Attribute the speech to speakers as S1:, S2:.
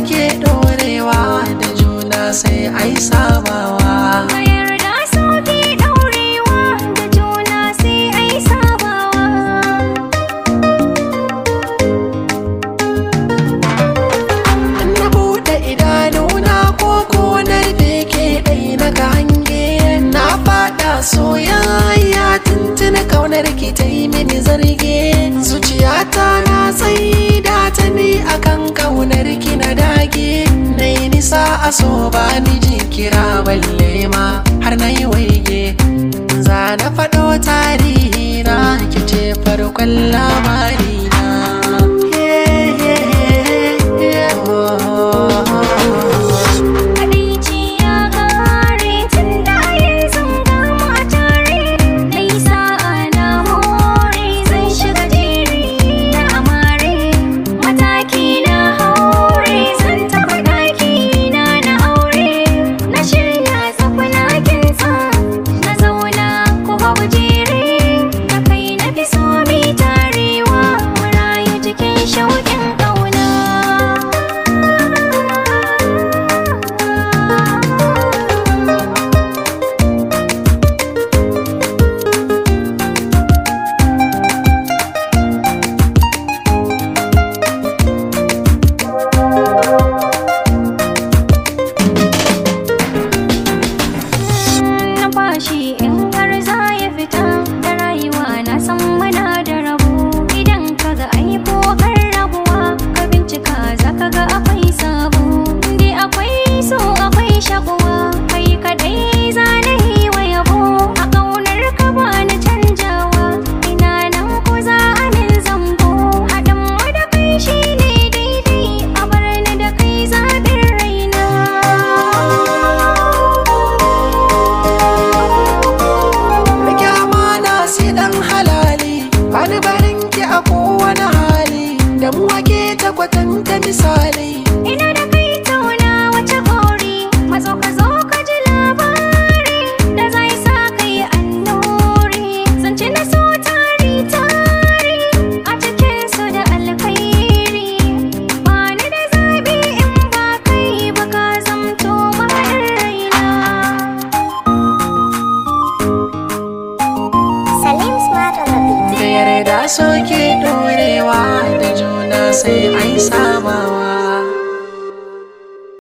S1: ke ɗorewa da juna sai ai sabawa
S2: Ka yarda sauki ɗaurewa da juna sai ai sabawa.
S1: na buɗe idanuna ko konar da ke ɗai na ga hange na faɗa soyayya tuntuni kaunar ki ta yi mini zarge zuciyata na tsaida ta ni akan kaunar ki na dage na yi nisa a so ba ni kira balle ma har na yi waige za na faɗo tarihi na ki ce farkon labari